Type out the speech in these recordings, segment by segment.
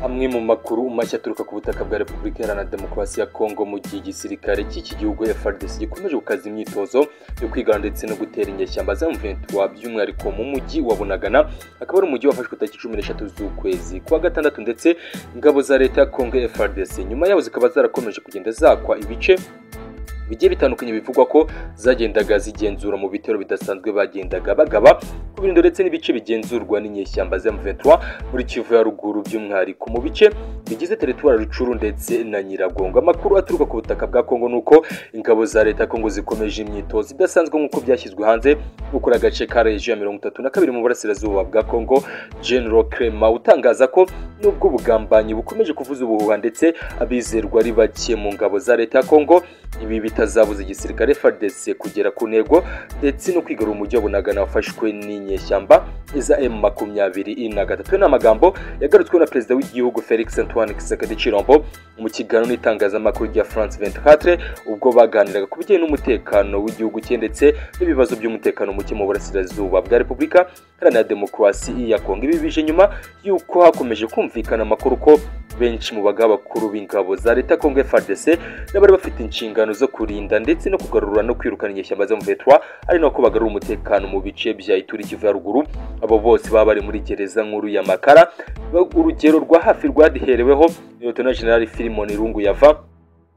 amwe mu makuru mashya aturuka ku butaka bwa repubulika iharanira demokarasi ya kongo mu gihe igisirikare cy'iki gihugu frdc gikomeje gukaza imyitozo yo kwigana ndetse no gutera inyeshyamba za mventura by'umwihariko mu mujyi wa bunagana akaba ari umujyi wafashwe tariki cumi n'eshatu z'ukwezi kwa gatandatu ndetse ingabo za leta ya kongo frdc nyuma yaho zikaba zarakomeje kugenda zakwa ibice bigiye bitandukanye bivugwa ko zagendaga zigenzura mu bitero bidasanzwe bagendaga bagaba ku birindo ndetse n'ibice bigenzurwa n'inyeshyamba za M23 muri Kivu ya ruguru by'umwihariko mu bice bigize teritwari Rucuru ndetse na Nyiragongo amakuru aturuka ku butaka bwa Kongo nuko ingabo za leta ya Kongo zikomeje imyitozo idasanzwe nk'uko byashyizwe hanze gukora agace ka region ya 32 mu burasirazuba bwa Kongo General Clement utangaza ko nubwo ubugambanyi bukomeje kuvuza ubuhuha ndetse abizerwa ari bake mu ngabo za leta ya Kongo ibi bitazabuza igisirikare FARDC kugera ku ntego ndetse no kwigarura umujyi wa Bunagana wafashwe n'inyeshyamba za M makumyabiri na gatatu ni amagambo yagarutsweho na perezida w'igihugu Felix Antoine Tshisekedi Chilombo mu kiganiro n'itangazamakuru rya France 24 ubwo baganiraga ku bijyanye n'umutekano w'igihugu cye ndetse n'ibibazo by'umutekano muke mu burasirazuba bwa Repubulika Iharanira Demokarasi ya Kongo ibi bije nyuma y'uko hakomeje kumvikana amakuru ko benshi mu bagabo bakuru b'ingabo za leta Kongo FARDC n'abari bafite inshingano zo kurinda ndetse no kugarura no kwirukana inyeshyamba zo mu vetwa ari nako bagarura umutekano mu bice bya Ituri Kivu ya ruguru abo bose baba bari muri gereza nkuru ya Makara urugero rwa hafi rwadihereweho Lieutenant General Filimon Irungu yava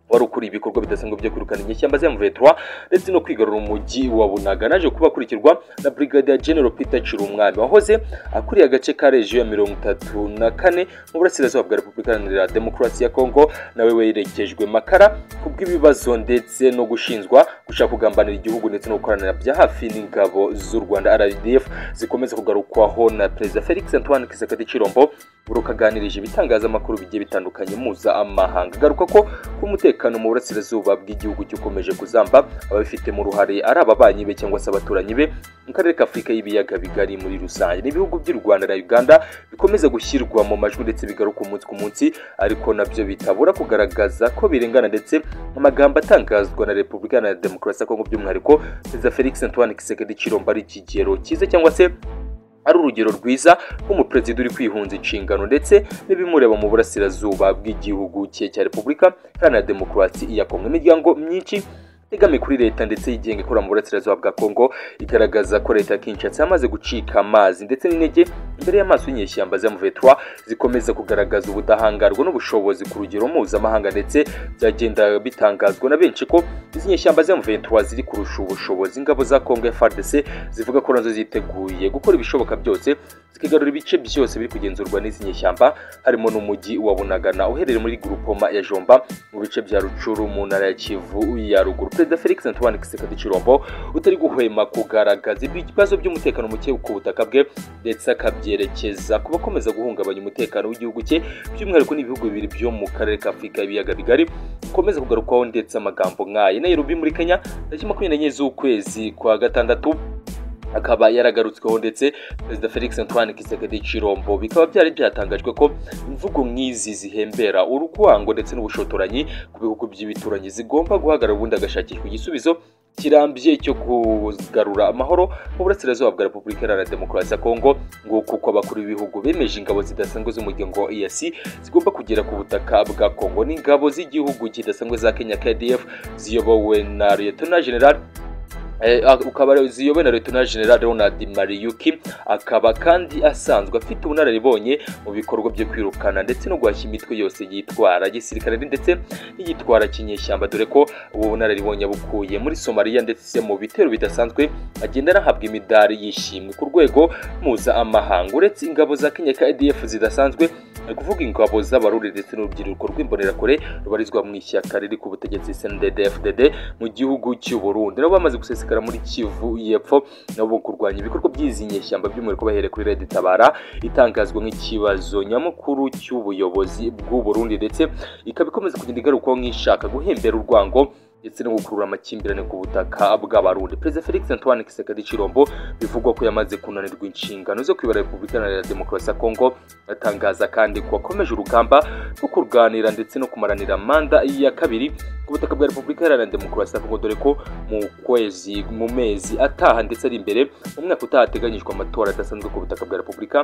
wari ukuriye ibikorwa bidasanzwe byo kwirukana inyeshyamba za M23 ndetse no kwigarura umujyi wa Bunaga naje kuba akurikirwa na Brigadier General Peter Chirumwami wahoze akuriye agace ka region ya mirongo itatu na kane mu burasirazuba bwa Repubulika Iharanira Demokarasi ya Kongo nawe werekejwe Makara kubw'ibibazo ndetse no gushinzwa gushaka kugambanira igihugu ndetse no gukoranira bya hafi n'ingabo z'u Rwanda RDF zikomeza kugarukwaho na Perezida Felix Antoine Tshisekedi Chilombo urukaganirije ibitangazamakuru bigiye bitandukanye muza amahanga garuka ko kumute umutekano mu burasirazuba bw'igihugu cyukomeje kuzamba ababifitemo uruhare ari ababanyi be cyangwa se abaturanyi be mu karere ka afurika y'ibiyaga bigari muri rusange n'ibihugu by'u rwanda na uganda bikomeza gushyirwa mu majwi ndetse bigaruka umunsi ku munsi ariko nabyo bitabura kugaragaza ko birengana ndetse amagambo atangazwa na repubulika na demokarasi ya kongo by'umwihariko perezida felix antoine kisekedi kiromba ari ikigero cyiza cyangwa se ari urugero rwiza rw'umuperezida uri kwihunza inshingano ndetse n'ibimureba mu burasirazuba bw'igihugu cye cya repubulika iharanira demokarasi iya kongo imiryango myinshi igamiye kuri leta ndetse yigenga ikora mu burasirazuba bwa kongo igaragaza ko leta ya kinshasa yamaze gucika amazi ndetse n'intege imbere y'amaso y'inyeshyamba za muvetwa zikomeza kugaragaza ubudahangarwa n'ubushobozi ku rugero mpuzamahanga ndetse byagenda bitangazwa na benshi ko izi nyeshyamba za muvetwa ziri kurusha ubushobozi ingabo za kongo frdc zivuga ko nazo ziteguye gukora ibishoboka byose zikigarura ibice byose biri kugenzurwa n'izi nyeshyamba harimo n'umujyi wa bunagana uherereye muri grupoma ya jomba mu bice bya rucuru mu ntara ya kivu ya ruguru perezida felix antoine kisekedi chirombo utari guhwema kugaragaza ibibazo by'umutekano muke ku butaka bwe ndetse akabyerekeza ku bakomeza guhungabanya umutekano w'igihugu cye by'umwihariko n'ibihugu bibiri byo mu karere ka afurika y'ibiyaga bigari bikomeza kugarukwaho ndetse amagambo nk'aye nairobi muri kenya tariki makumyabiri n'enye z'ukwezi kwa gatandatu akaba yaragarutsweho ndetse perezida felix antoine kisekedi chirombo bikaba byari byatangajwe ko imvugo nk'izi zihembera urwango ndetse n'ubushotoranyi ku bihugu by'ibituranyi zigomba guhagarara ubundi agashakishwa igisubizo kirambye cyo kugarura amahoro mu burasirazuba bwa repubulika iharanira demokarasi ya kongo nguko uko abakuru b'ibihugu bemeje ingabo zidasanzwe z'umuryango wa eac zigomba kugera ku butaka bwa kongo n'ingabo z'igihugu kidasanzwe za kenya kdf ziyobowe na lieutenant general ukaba ziyobowe na Lieutenant General Ronald Mariyuki akaba kandi asanzwe afite ubunararibonye mu bikorwa byo kwirukana ndetse no guhashya imitwe yose yitwara gisirikare ndetse n'igitwara kinyeshyamba dore ko ubu bunararibonye bukuye muri Somalia ndetse mu bitero bidasanzwe agenda anahabwa imidari yishimwe ku rwego mpuzamahanga uretse ingabo za Kenya KDF zidasanzwe ni ukuvuga ingabo z'abaruri ndetse n'urubyiruko rw'imbonerakure rubarizwa mu ishyaka riri ku butegetsi SNDD-FDD mu gihugu cy'u Burundi nabo bamaze gusesekara muri Kivu y'Epfo nabo kurwanya ibikorwa by'izi nyeshyamba by'umwihariko bahereye kuri Red Tabara itangazwa nk'ikibazo nyamukuru cy'ubuyobozi bw'u Burundi ndetse ikaba ikomeza kugenda igarukwaho nk'ishaka guhembera urwango ndetse no gukurura amakimbirane ku butaka bw'abarundi perezida felix antoine kisekedi chirombo bivugwa ko yamaze kunanirwa inshingano zo kwibara repubulika iharanira demokarasi ya kongo atangaza kandi ko akomeje urugamba rwo kurwanira ndetse no kumaranira manda ya kabiri ku butaka bwa repubulika iharanira demokarasi ya kongo dore ko mu kwezi mu mezi ataha ndetse ari imbere mu mwaka utaha hateganyijwe amatora adasanzwe ku butaka bwa repubulika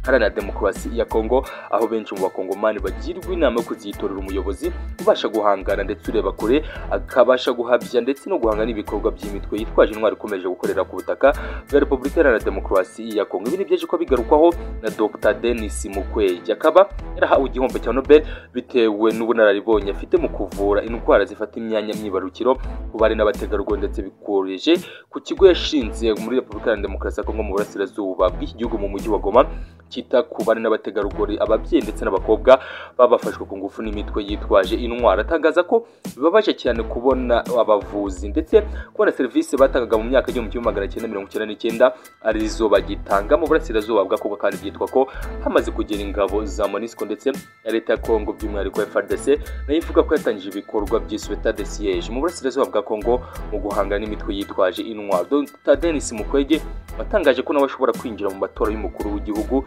haranira demokarasi ya kongo aho benshi mu bakongomani bagirwa inama yo kuzitorera umuyobozi ubasha guhangana ndetse ureba kure akabasha guhabya ndetse no guhangana n'ibikorwa by'imitwe yitwaje intwari ikomeje gukorera ku butaka bwa repubulika iharanira demokarasi ya kongo ibi ni byaje ko bigarukwaho na dr denis mukwege akaba yarahawe igihombo cya nobel bitewe n'ubunararibonye afite mu kuvura indwara zifata imyanya myibarukiro ku bari n'abategarugori ndetse bikoroheje ku kigo yashinze muri repubulika iharanira demokarasi ya kongo mu burasirazuba bw'iki gihugu mu mujyi wa goma cyita ku bari n'abategarugori ababyeyi ndetse n'abakobwa babafashwe ku ngufu n'imitwe yitwaje intwara atangaza ko bibabaje cyane kubona abavuzi ndetse kubona serivisi batangaga mu myaka igihumbi kimwe magana cyenda mirongo icyenda n'icyenda arizo bagitanga mu burasirazuba bw'ako kandi byitwa ko hamaze kugera ingabo za monisco ndetse na leta ya kongo by'umwihariko frdc nayo ivuga ko yatangije ibikorwa by'isweta de siege mu burasirazuba bwa kongo mu guhangana n'imitwe yitwaje intwaro dr denis mukwege watangaje ko nawe ashobora kwinjira mu matora y'umukuru w'igihugu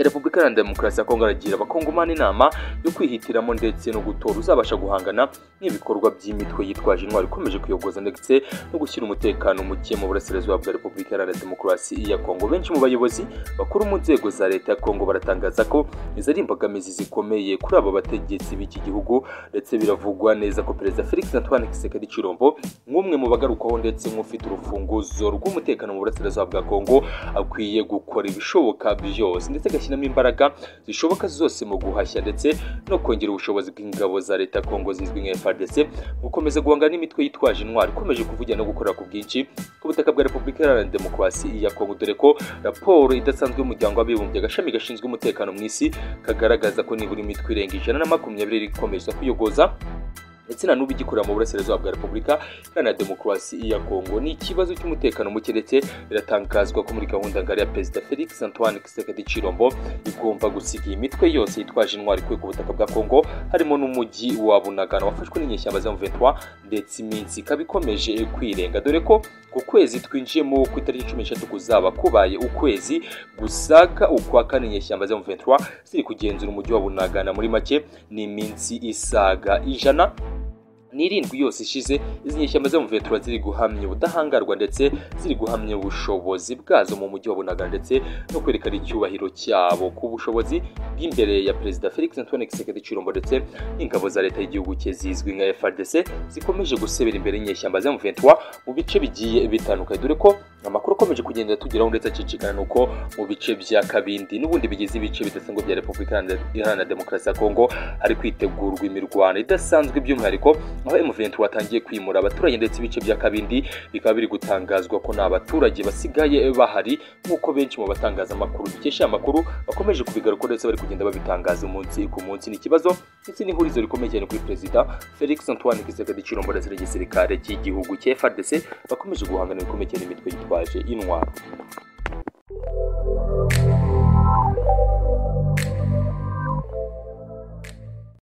ya repubulika iharanira demokarasi ya kongo aragira abakongomani inama yo kwihitiramo ndetse no gutora uzabasha guhangana n'ibikorwa by'imitwe yitwaje intwaro ikomeje kuyogoza ndetse no gushyira umutekano muke mu burasirazuba bwa repubulika iharanira demokarasi ya kongo benshi mu bayobozi bakuru mu nzego za leta ya kongo baratangaza ko izo ari imbogamizi zikomeye kuri aba bategetsi b'iki gihugu ndetse biravugwa neza ko perezida felix antoine kisekedi cirombo nk'umwe mu bagarukwaho ndetse nk'ufite urufunguzo rw'umutekano mu burasirazuba bwa kongo akwiye gukora ibishoboka byose ndetse agashyiramo imbaraga zishoboka zose mu guhashya ndetse no kongera ubushobozi bw'ingabo za leta ya kongo zizwi nka frdc gukomeza guhangana n'imitwe yitwaje intwari ikomeje kuvugira no gukorera ku bwinshi ku butaka bwa repubulika iharanira demokarasi ya kongo dore ko raporo idasanzwe y'umuryango w'abibumbye agashami gashinzwe umutekano mu isi kagaragaza ko nibura imitwe irenga ijana na makumyabiri ikomeza kwiyogoza ndetse na n'ubu igikorera mu burasirazuba bwa repubulika iharanira demokarasi ya kongo ni ikibazo cy'umutekano muke ndetse biratangazwa ko muri gahunda ngari ya perezida felix antoine kisekedi cirombo igomba gusiga iyi mitwe yose yitwaje intwari ikuye ku butaka bwa kongo harimo n'umujyi wa bunagana wafashwe n'inyeshyamba za muventwa ndetse iminsi ikaba ikomeje kwirenga dore ko ku kwezi twinjiyemo ku itariki cumi n'eshatu kuzaba kubaye ukwezi gusaga ukwa kane inyeshyamba za muventwa ziri kugenzura umujyi wa bunagana muri make ni iminsi isaga ijana n'irindwi yose ishize izi nyeshyamba zo mu vetura ziri guhamya ubudahangarwa ndetse ziri guhamya ubushobozi bwazo mu mujyi wa bunagana ndetse no kwerekana icyubahiro cyabo ku bushobozi bw'imbere ya perezida felix antoine kisekedi cirombo ndetse n'ingabo za leta y'igihugu cye zizwi nka frdc zikomeje gusebera imbere y'inyeshyamba zo mu vetura mu bice bigiye bitandukanye dore ko amakuru akomeje kugenda tugeraho ndetse acicikana ni uko mu bice bya kabindi n'ubundi bigize ibice bidasanzwe bya repubulika iharanira demokarasi ya kongo hari kwitegurwa imirwano idasanzwe by'umwihariko aho M23 watangiye kwimura abaturage ndetse ibice bya kabindi bikaba biri gutangazwa ko nta baturage basigaye bahari nk'uko benshi mu batangazamakuru dukesha amakuru bakomeje kubigaruka ndetse bari kugenda babitangaza umunsi ku munsi ni ikibazo ndetse n'ihurizo rikomeye cyane kuri perezida Felix Antoine Tshisekedi Chilombo ndetse n'igisirikare cy'igihugu cya FARDC bakomeje guhangana bikomeye cyane imitwe yitwaje intwaro